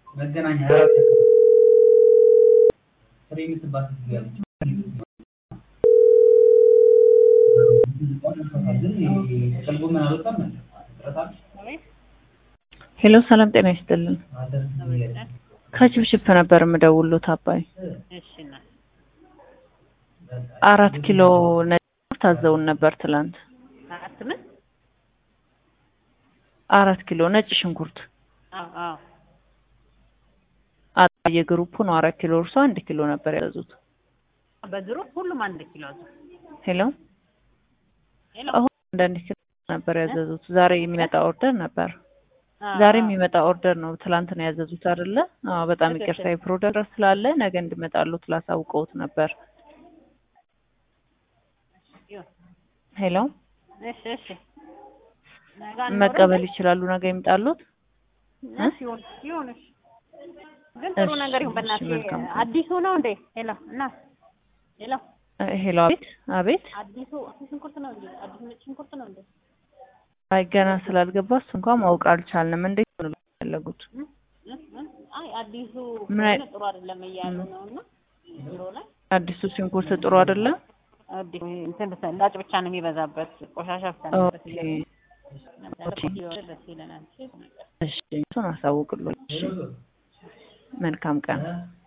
መገናኛ ፍሬ የምትባል ሴትዮ አለች። ጥቅል ጎመን አልወጣም እንዴ? ጥረት አለ? ሄሎ ሰላም ጤና ይስጥልን። ከችፕችፕ ነበር የምደውሉት አባይ እሺ እናት አራት ኪሎ ነጭ ሽንኩርት ታዘውን ነበር ትላንት። አራት ምን? አራት ኪሎ ነጭ ሽንኩርት አዎ አዎ አጣ የግሩፑ ነው። አራት ኪሎ እርሶ አንድ ኪሎ ነበር ያዘዙት። በድሮ ሁሉም አንድ ኪሎ አዙ ሄሎ ሄሎ አሁን አንዳንድ ኪሎ ነበር ያዘዙት። ዛሬ የሚመጣ ኦርደር ነበር። አዎ፣ ዛሬ አዎ። የሚመጣ ኦርደር ነው። ትላንት ነው ያዘዙት አይደለ? አዎ በጣም ትክክል። ይቅርታ የፕሮደር ስላለ ነገ እንድመጣሉት ላሳውቀውት ነበር። ይሁን። ሄሎ እሺ እሺ ነገ አንኖርም? መቀበል ይችላሉ። ነገ ይምጣሉት። እሺ ይሁን ይሁን እሺ ግን ጥሩ እሺ፣ ነገር ይሁን እሺ፣ በእናትህ መልካም። አዲሱ ነው እንዴ ሄሎ እናት ሄሎ እ ሄሎ አቤት አቤት። አዲሱ ሽንኩርት ነው እንዴ አዲሱ ነጭ ሽንኩርት ነው እንዴ አይ ገና ስላልገባ እሱ እንኳን ማወቅ አልቻልንም። እንዴት ነው የፈለጉት? እ? እ? እ? አይ አዲሱ ምን አይ- ከሆነ ጥሩ አይደለም እያሉ ነው እና ቢሮ ላይ አዲሱ ሽንኩርት ጥሩ አይደለም። አዲሱ እንትን ሰላጭ ብቻ ነው የሚበዛበት ቆሻሻ ብቻ ነው ኦኬ ኦኬ። ደስ ይለናል እሺ ነገር እሺ እሱን አሳውቅልኝ። እሺ መልካም ቀን።